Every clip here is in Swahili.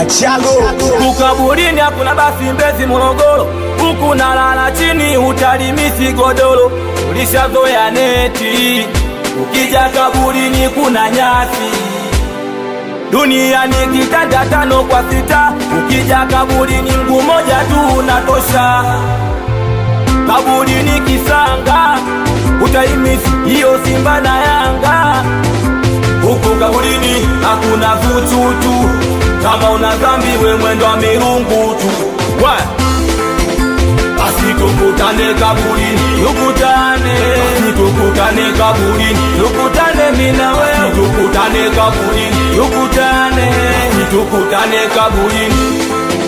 Chalo Kukaburini hakuna basi Mbezi Morogoro, huku nalala chini utalimisi godoro, ulishazoea neti, ukija kaburini kuna nyasi duniani kitanda tano kwa sita, ukija kaburini mguu moja tu unatosha. Kaburini kisanga utaimisi hiyo Simba na Yanga. Huku kaburini hakuna vututu, kama una dhambi we mwendo wa mirungu tu. We basi tukutane kaburini, tukutane, basi tukutane kaburini, tukutane mimi na wewe, tukutane kaburini, tukutane, basi tukutane kaburini.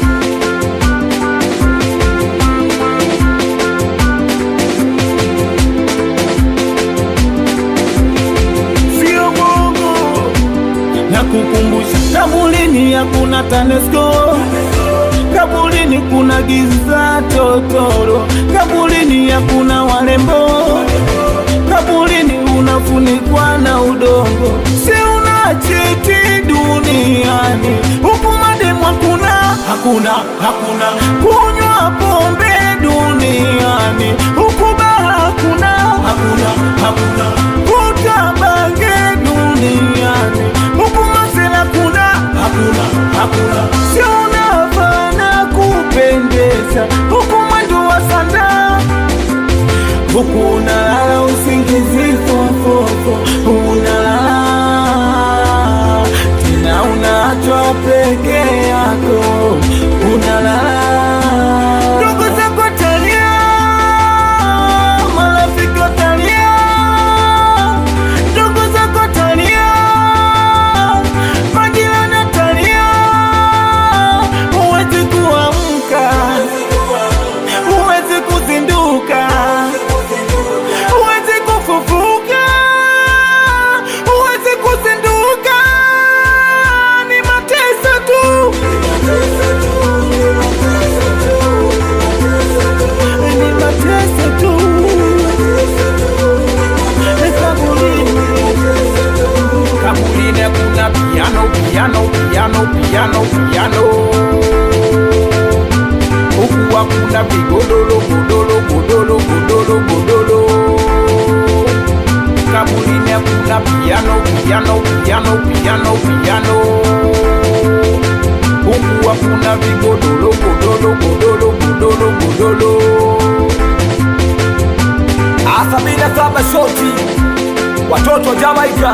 sio bongo na kukumbusha kabulini hakuna TANESCO kabulini kuna giza totoro kabulini hakuna warembo kabulini unafunikwa na udongo si una cheti duniani huku mademu hakuna hakuna hakuna kunywa pombe duniani huku baa hakuna hakuna hakuna kuta bange duniani huku masela kuna hakuna hakuna si unafana kupendeza huku mwendo wa sanda huku unalala usingizi fofofo unalala tena unachwa peke yako unalala ndugu zako talia marafiki watalia ndugu zako talia majirani watalia huwezi kuamka huwezi kuzinduka huwezi kufufuka huwezi kuzinduka ni mateso tu ni mateso tu kaburini kaburini kuna piano piano piano piano piano huku hakuna vigodoro godoro godoro godoro godoro kaburini hakuna piano piano piano piano piano huku hakuna vigodoro godoro godoro godoro godoro sabini na saba shoti watoto wa Jamaika.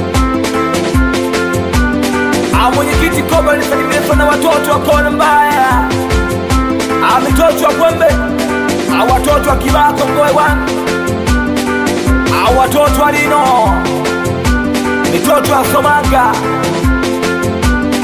Ah, mwenyekiti Koba alisalimiana na watoto wa kona mbaya. Ah, mitoto wa Kwembe. Ah, watoto wa Kibako Mgoe One. Ah, watoto wa Lino. Mitoto wa Somanga.